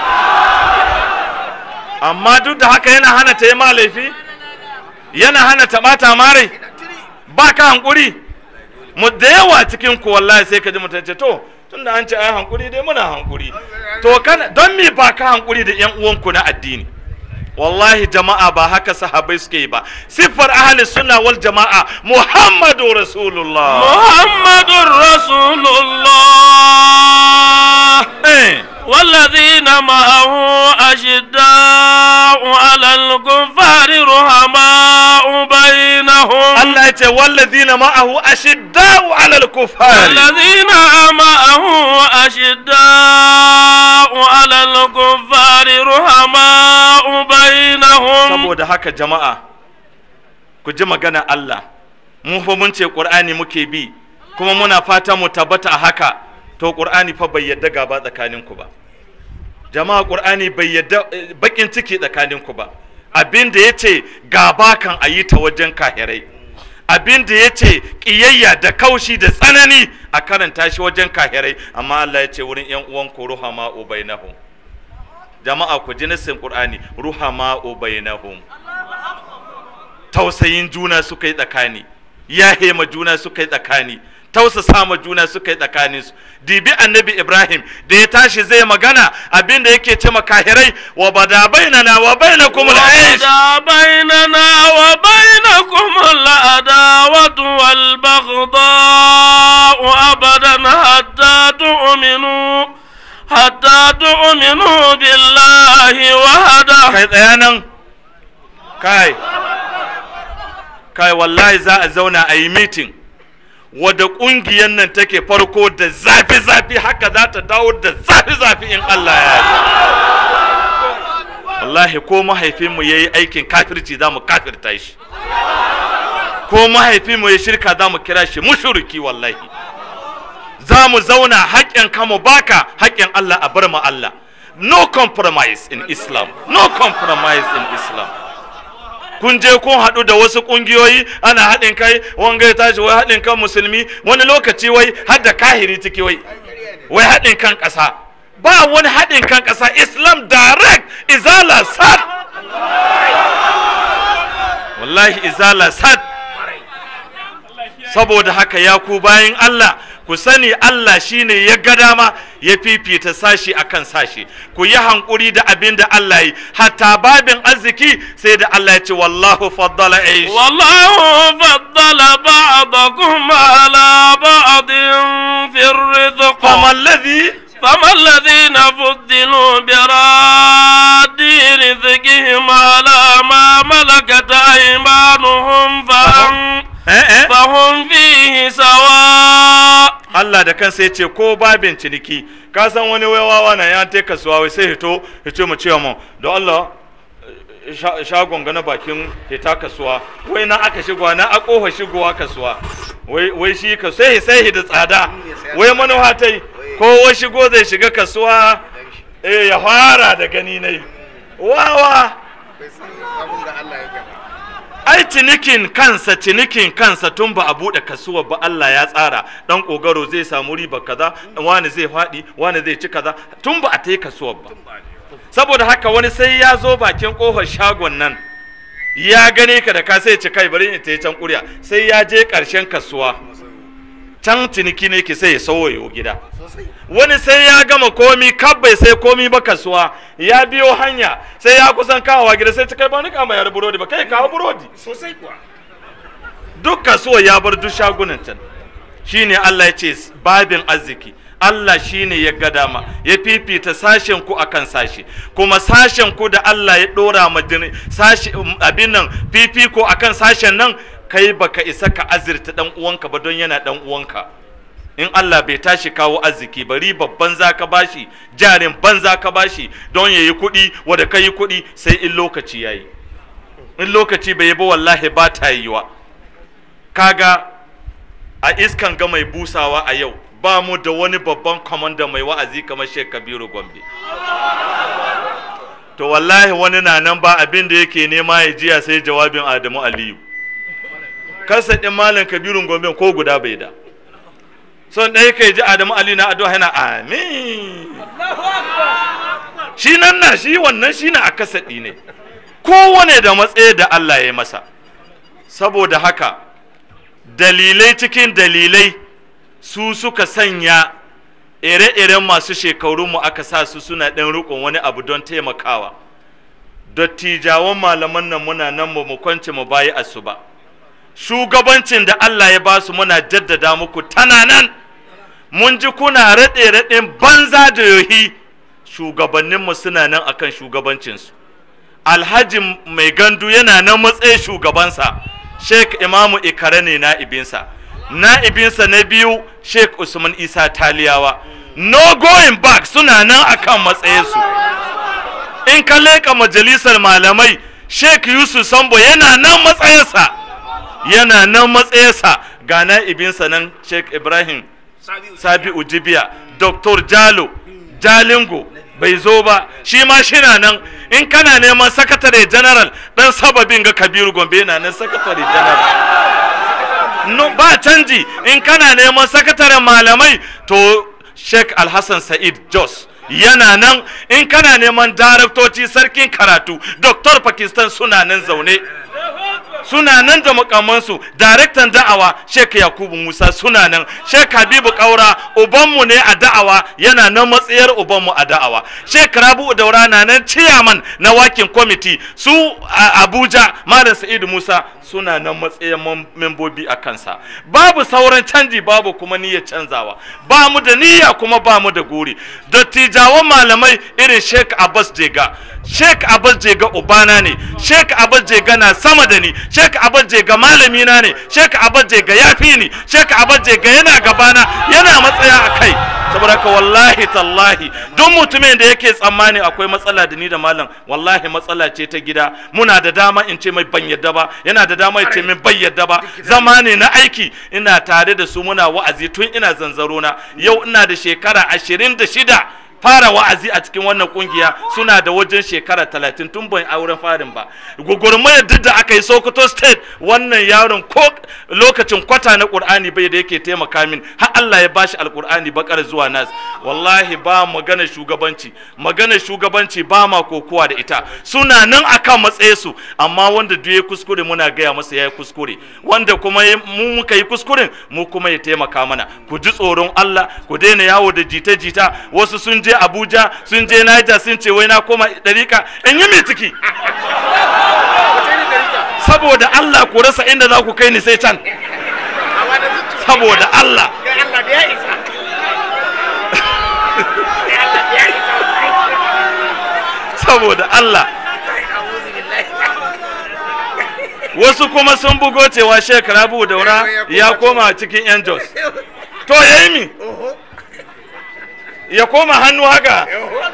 Speaker 4: amma duk da haka yana hana ta yi ma laifi yana hana ta ɓata mare ba ka hankuri mu da yawa cikin ku wallahi sai ka ji mutum ce to tunda an ce ai hankuri dai muna hankuri to kana don me ba ka hankuri da yan uwanku na addini wallahi jama'a ba haka sahabbai suke yi ba siffar ahli sunna wal jama'a muhammadu rasulullah
Speaker 3: محمد رسول الله
Speaker 4: Eh,
Speaker 3: والذين معه أشداء على الكفار رحماء بينهم
Speaker 4: Allah ya ce wallazina ma'ahu ashidda'u 'alal kuffari
Speaker 3: الذين معه أشداء على الكفار رحماء بينهم
Speaker 4: saboda haka jama'a ku ji magana Allah mu fa mun ce Qur'ani muke bi kuma muna fata mu tabbata a haka to Qur'ani fa bai yadda gaba tsakaninku ba jama'a Qur'ani bai yadda eh, bakin ciki tsakaninku ba abin da yace gaba kan ayi ta wajen kahirai abin da yace kiyayya da kaushi da tsanani a karanta shi wajen kahirai amma Allah ya ce wurin yan uwan ku ruhama ubainahum jama'a ku ji nassin Qur'ani ruhama ubainahum tausayin juna suka yi tsakani ya hema juna suka yi tsakani tausasa ma juna suka yi tsakanin su dibi annabi ibrahim da ya tashi zai magana abinda yake ce makahirai wa bada bainana wa bainakum al-aish
Speaker 3: وبدا بيننا وبينكم العداوة والبغضاء أبدا حتى تؤمنوا حتى تؤمنوا بالله وحده
Speaker 4: kai tsaya nan kai kai wallahi za a zauna a yi meeting wadda ƙungiyar nan take farko da zafi-zafi haka za ta dawo da zafi-zafi in Allah ya yi wallahi ko mahaifinmu ya yi aikin kafirci za mu kafirta shi ko mahaifinmu ya shirka za mu kira shi mushriki wallahi za mu zauna haƙƙin ka mu baka haƙƙin Allah a bar mu Allah no compromise in Islam no compromise in Islam kun je kun haɗu da wasu ƙungiyoyi ana haɗin kai wanga ya tashi wai haɗin kan musulmi wani lokaci wai har da kahiri ciki wai wai haɗin kan ƙasa ba wani haɗin kan ƙasa Islam direct izala sad wallahi izala sad saboda haka ya ku bayan Allah ku sani Allah shine ya ga dama ya fifita sashi akan sashi ku yi hankuri da abin da Allah yi hatta babin arziki sai da Allah ya ce wallahu faddala aish
Speaker 3: والله فضل بعضكم على بعض في الرزق
Speaker 4: فما الذي
Speaker 3: فما الذين فضلوا براد رزقهم على ما ملكت أيمانهم فهم,
Speaker 4: eh eh
Speaker 3: فهم فيه سواء
Speaker 4: Allah da kansa ya ce ko babin ciniki ka san wani wawa na ya ta kasuwa wai sai hito ya ce mu ce mu don Allah sha- shagon gana bakin hita kasuwa wai na aka shigowa na a kofa shigowa kasuwa wai wai shi ka sai sai da tsada wai manuwa ta yi ko wai shigo zai shiga kasuwa eh ya fara da gani nai wawa ai cinikin kansa cinikin kansa tun ba a buɗe kasuwa ba Allah ya tsara dan kogaro zai samu riba kaza wani zai faɗi wani zai ci kaza tun ba a ta yi kasuwar ba saboda haka wani sai ya zo bakin kofar shagon nan ya gane ka da ka sai ci kai bari in ta yi can ƙurya sai ya je ƙarshen kasuwa can ciniki ne ki sai ya sauwayo gida wani sai ya gama komi kabbai sai komi ba kasuwa ya biyo hanya sai ya kusan kawowa gida sai ta kai ba ni kama yar burodi ba kai kawo burodi
Speaker 1: sosai kuwa
Speaker 4: duk kasuwa ya bar duk shagunan can shine Allah ya ce babin arziki Allah shine ya ga dama ya fifita sashen ku akan sashi kuma sashen ku da Allah ya dora ma jini- sashi abin nan fifiko akan sashen nan kai baka isa ka azirta dan uwanka ba don yana dan uwanka in Allah bai tashi kawo arziki ba riba banza ka bashi jarin banza ka bashi don yayi kuɗi wanda kai kuɗi sai in lokaci yayi in lokaci bai yi ba wallahi ba ta yiwa kaga a iskan ga mai busawa a yau ba mu da wani babban kwamanda mai wa'azi kamar Sheikh Kabiru Gombe to wallahi wani na nan ba abin da yake nema ya jiya sai jawabin Adamu Aliyu kasa ɗin malam Kabiru Gombe ko guda bai da son ɗaya kai ji Adamu Aliyu na addu'a yana amin shi nan na shi wannan shi na a kasaɗi ne kowane da matsayi da Allah ya yi masa saboda haka dalilai cikin dalilai su suka sanya ire-iren masu shekarunmu aka sa su suna ɗan riƙon wani abu don taimakawa dattijawan malaman nan muna nan mu mu kwance mu bayi asu ba shugabancin da Allah ya ba su muna jaddada muku tana nan mun ji kuna raɗe-raɗen banza da yohi shugabanninmu suna nan akan shugabancinsu alhaji mai gandu yana nan matsayin shugabansa sheik imamu ikare ne na'ibinsa na'ibinsa na biyu sheik usman isa taliyawa no going back suna nan akan matsayinsu in ka leƙa majalisar malamai sheik yusuf sambo yana nan matsayinsa yana nan matsayinsa ga na'ibinsa nan sheik ibrahim sabi'u jibiya dr jalo jalingo bai zo ba shi ma shina nan in kana neman sakatare general dan sababin ga kabiru gombe na nan sakatare general no, ba canji in kana neman sakataren malamai to sheikh alhassan sa'id jos yana nan in kana neman daraktoci sarkin karatu dr pakistan suna nan zaune suna nan da makamansu daraktan da'awa Sheikh Yakubu Musa suna nan Sheikh Habibu Kaura ubanmu ne a da'awa yana nan matsayar ubanmu a da'awa Sheikh Rabi'u Daura na nan chairman na wakin committee su a Abuja Malam Sa'idu Musa suna nan matsayin membobi a kansa babu sauran canji babu kuma niyyar canzawa ba mu da niyya kuma ba mu da guri dattijawan malamai irin Sheikh Abbas Jega Sheikh Abbas Jega ubana ne Sheikh Abbas Jega na sama da ni Sheikh Abbas Jega malami na ne Sheikh Abbas Jega yafi ni Sheikh Abbas Jega yana gabana yana matsaya a kai saboda ka wallahi tallahi duk mutumin da yake tsammani akwai matsala da ni da malam wallahi matsala ce ta gida muna da dama in ce mai ban yadda ba yana da dama ya ce min ban yadda ba zama ne na aiki ina tare da su muna wa'azi tun ina zanzaro na yau ina da shekara ashirin da shida fara wa'azi a cikin wannan kungiya suna da wajen shekara talatin tun ban auren farin ba gugurmayar duk da aka yi sokoto state wannan yaron ko lokacin kwata na qur'ani bai da yake taimaka min har Allah ya bashi alqur'ani bakar zuwa nas wallahi ba magana shugabanci magana shugabanci ba ma kokowa da ita suna nan akan matsaye su amma wanda duk ya kuskure muna gaya masa ya kuskure wanda kuma ya- mu muka yi kuskuren mu kuma ya taimaka mana ku ji tsoron Allah ku daina yawo da jita-jita wasu sun je Abuja sun je Niger sun ce wai na koma dariƙa in yi mai ciki saboda Allah ku rasa inda za ku kai ni sai can saboda Allah saboda Allah wasu kuma sun bugo cewa Sheikh Rabu Daura ya koma cikin yan Jos to yayi mi ya koma hannu haka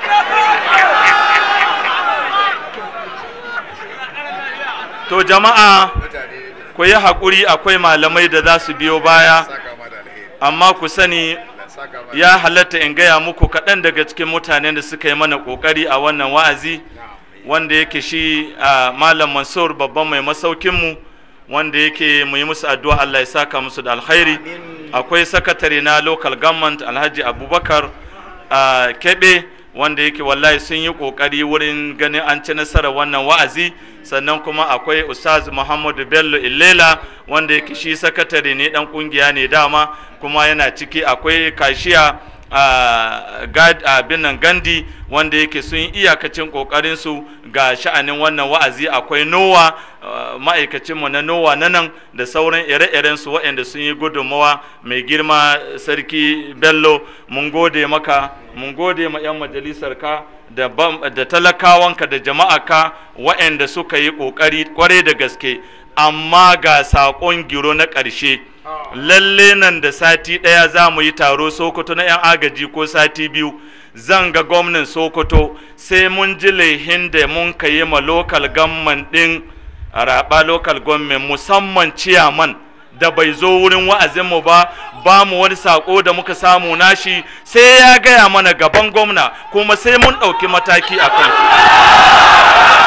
Speaker 4: to jama'a ku yi haƙuri akwai malamai da za su biyo baya amma ku sani ya halatta in gaya muku kaɗan daga cikin mutanen da suka yi mana ƙoƙari a wannan wa'azi wanda yake shi a malam mansur babban mai masaukinmu wanda yake mu yi musu addu'a Allah ya saka musu da alkhairi akwai sakatare na local government alhaji abubakar a kebe wanda yake wallahi sun yi kokari wurin ganin an ci nasarar wannan wa'azi sannan kuma akwai ustaz muhammadu bello illela wanda yake shi sakatare ne dan kungiya ne dama kuma yana ciki akwai kashiya a abin nan gandi wanda yake sun yi iyakacin kokarin su ga sha'anin wannan wa'azi akwai nowa ma'aikacinmu na nowa na nan da sauran ire-iren su waɗanda sun yi gudunmawa mai girma sarki bello mun gode maka mun gode ma 'yan majalisar ka da, da talakawanka da jama'aka waɗanda suka yi ƙoƙari kwarai da gaske amma ga saƙon giro na ƙarshe lalle nan da sati ɗaya za mu yi taro sokoto na 'yan agaji ko sati biyu zan ga gwamnan sokoto sai mun ji laihin da mun ka yi ma lokal gamman ɗin raɓa lokal government musamman ciyaman da bai zo wurin wa'azinmu ba ba mu wani sako da muka samu nashi sai ya gaya mana gaban gwamna kuma sai mun ɗauki mataki a kan